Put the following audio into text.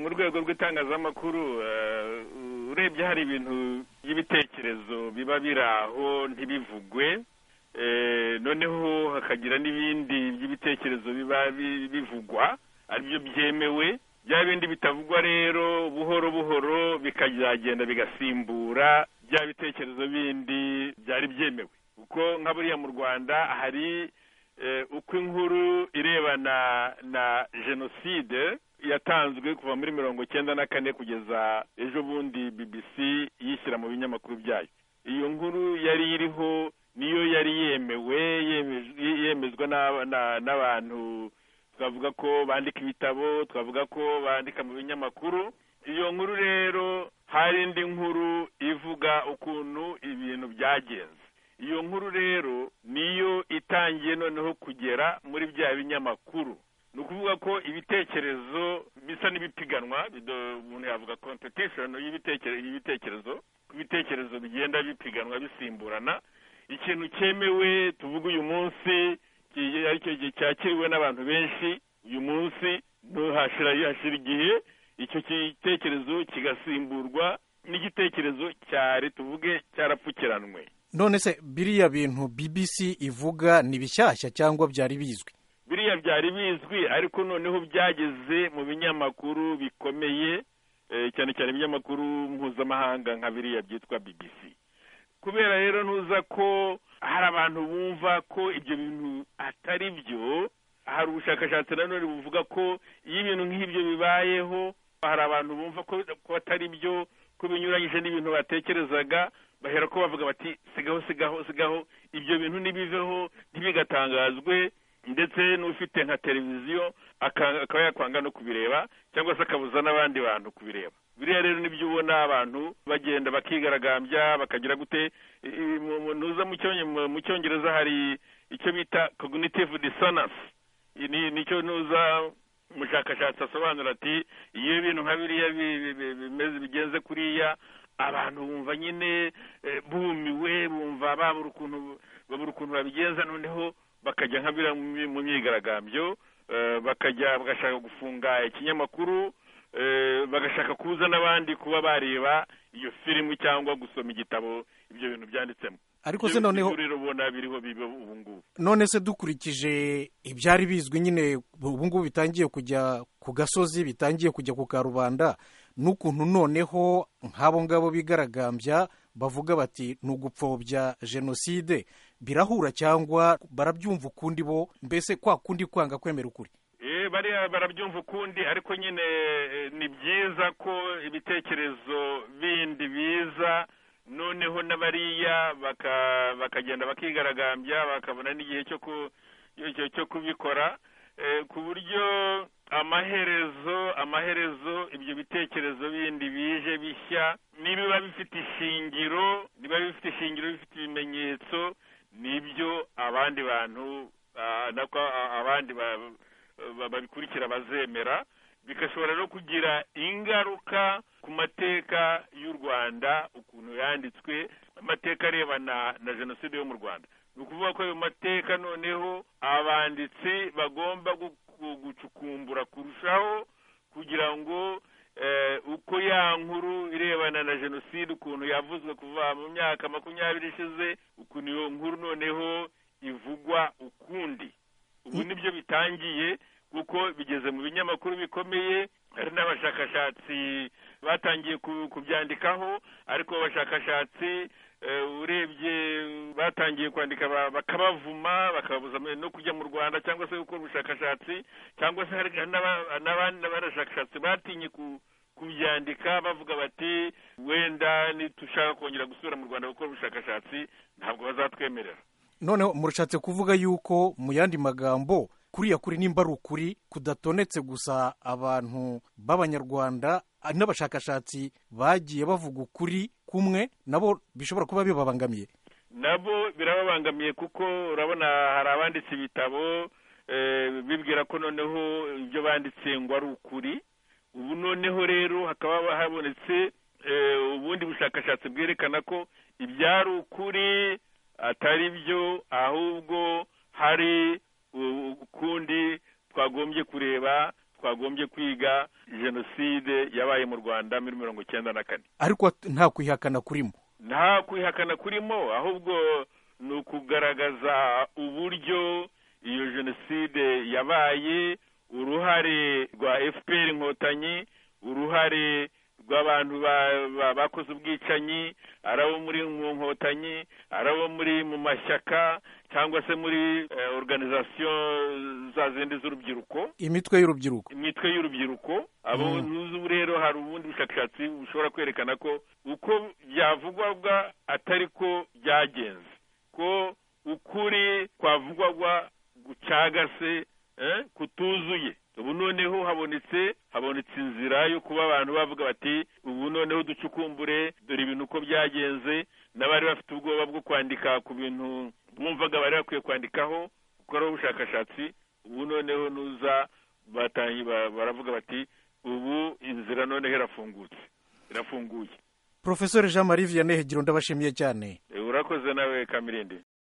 urwego rw'itangazamakuru urebye hari ibintu by'ibitekerezo biba biri aho ntibivugwe noneho hakagira n'ibindi by'ibitekerezo biba bivugwa aribyo byemewe bya bindi bitavugwa rero buhoro buhoro bikazagenda bigasimbura bya bitekerezo bindi byari byemewe kuko nka buriya mu rwanda hari uko inkuru irebana na jenoside yatanzwe kuva muri mirongo icyenda na kane kugeza ejo bundi BBC yishyira mu binyamakuru byayo iyo nkuru yari iriho niyo yari yemewe yemezwa n'abantu twavuga ko bandika ibitabo twavuga ko bandika mu binyamakuru iyo nkuru rero hari indi nkuru ivuga ukuntu ibintu byagenze iyo nkuru rero niyo itangiye noneho kugera muri bya binyamakuru ni ukuvuga ko ibitekerezo bisa n'ibipiganwa umuntu yavuga kompetishoni y'ibitekerezo ko ibitekerezo bigenda bipiganwa bisimburana ikintu cyemewe tuvuga uyu munsi aricyo gihe cyakiriwe n'abantu benshi uyu munsi ntuhashira yashira igihe icyo gitekerezo kigasimburwa n'igitekerezo cyari tuvuge cyarapfukiranwe none se biriya bintu bbc ivuga ni bishyashya cyangwa byari bizwi biriya byari bizwi ariko noneho byageze mu binyamakuru bikomeye cyane cyane ibinyamakuru mpuzamahanga nka biriya byitwa bbc kubera rero ntuza ko hari abantu bumva ko ibyo bintu atari byo hari ubushakashatsi nanone buvuga ko iyo ibintu nk'ibyo bibayeho hari abantu bumva ko atari byo ko binyuranyije n'ibintu batekerezaga bahera ko bavuga bati sigaho sigaho sigaho ibyo bintu ntibiveho ntibigatangazwe ndetse n'ufite nka televiziyo akaba yakwanga no kubireba cyangwa se akabuza n'abandi bantu kubireba biriya rero nibyo ubona abantu bagenda bakigaragambya bakagira gute ntuza mu cyongereza hari icyo bita cognitive dissonance nicyo ntuza umushakashatsi asobanura ati iyo ibintu nka biriya bimeze bigenze kuriya abantu bumva nyine bumiwe bumva babura ukuntu babigenza noneho bakajya nka biriya mu myigaragambyo bakajya bagashaka gufunga ikinyamakuru bagashaka kuza n'abandi kuba bareba iyo filimu cyangwa gusoma igitabo ibyo bintu byanditsemo ariko se noneho ubona biriho biba ubu ngubu none se dukurikije ibyari bizwi nyine ubu ngubu bitangiye kujya ku gasozi bitangiye kujya ku karubanda n'ukuntu noneho nk'abo ngabo bigaragambya bavuga bati ni ugupfobya jenoside birahura cyangwa barabyumva ukundi bo mbese kwa kundi kwanga kwemera ukuri bariya barabyumva ukundi ariko nyine ni byiza ko ibitekerezo bindi biza noneho n'abariya bakagenda bakigaragambya bakabona n'igihe cyo kubikora ku buryo amaherezo amaherezo ibyo bitekerezo bindi bije bishya nibiba bifite ishingiro niba bifite ishingiro bifite ibimenyetso nibyo abandi bantu nako abandi babikurikira bazemera bigashobora no kugira ingaruka ku mateka y'u rwanda ukuntu yanditswe amateka arebana na jenoside yo mu rwanda ni ukuvuga ko ayo mateka noneho abanditsi bagomba gucukumbura kurushaho kugira ngo uko ya nkuru irebana na jenoside ukuntu yavuzwe kuva mu myaka makumyabiri ishize ukuntu iyo nkuru noneho ivugwa ukundi ubu nibyo bitangiye kuko bigeze mu binyamakuru bikomeye hari n'abashakashatsi batangiye kubyandikaho ariko abashakashatsi urebye batangiye kwandika bakabavuma bakababuza no kujya mu rwanda cyangwa se gukora ubushakashatsi cyangwa se hari n'abandi bashakashatsi batinye kubyandika bavuga bati wenda nitushaka kongera gusubira mu rwanda gukora ubushakashatsi ntabwo bazatwemerera noneho murashatse kuvuga yuko mu yandi magambo kuriya kuri nimba ari ukuri kudatonetse gusa abantu b'abanyarwanda n'abashakashatsi bagiye bavuga ukuri kumwe nabo bishobora kuba bibabangamiye nabo birababangamiye kuko urabona hari abanditse ibitabo bibwira ko noneho ibyo banditse ngo ari ukuri ubu noneho rero hakaba habonetse ubundi bushakashatsi bwerekana ko ibyari ukuri atari byo ahubwo hari ukundi twagombye kureba twagombye kwiga jenoside yabaye mu rwanda muri mirongo icyenda na kane ariko nta kwihakana kurimo nta kwihakana kurimo ahubwo ni ukugaragaza uburyo iyo jenoside yabaye uruhare rwa fpr inkotanyi uruhare rw'abantu bakoze ubwicanyi ari abo muri mu nkotanyi ari abo muri mu mashyaka cyangwa se muri organizasiyo za zindi z'urubyiruko imitwe y'urubyiruko imitwe y'urubyiruko abo n'ubu rero hari ubundi bushakashatsi bushobora kwerekana ko uko byavugwaga atari ko byagenze ko ukuri kwavugwaga gucagase kutuzuye ubu noneho habonetse habonetse inzira yo kuba abantu bavuga bati ubu noneho ducukumbure dore ibintu uko byagenze n'abari bafite ubwoba bwo kwandika ku bintu bumvaga bari bakwiye kwandikaho gukoraho ubushakashatsi ubu noneho nuza baravuga bati ubu inzira noneho irafungutse irafunguye porofesori jean marie vianney hegiro ndabashimiye cyane urakoze nawe kamirindi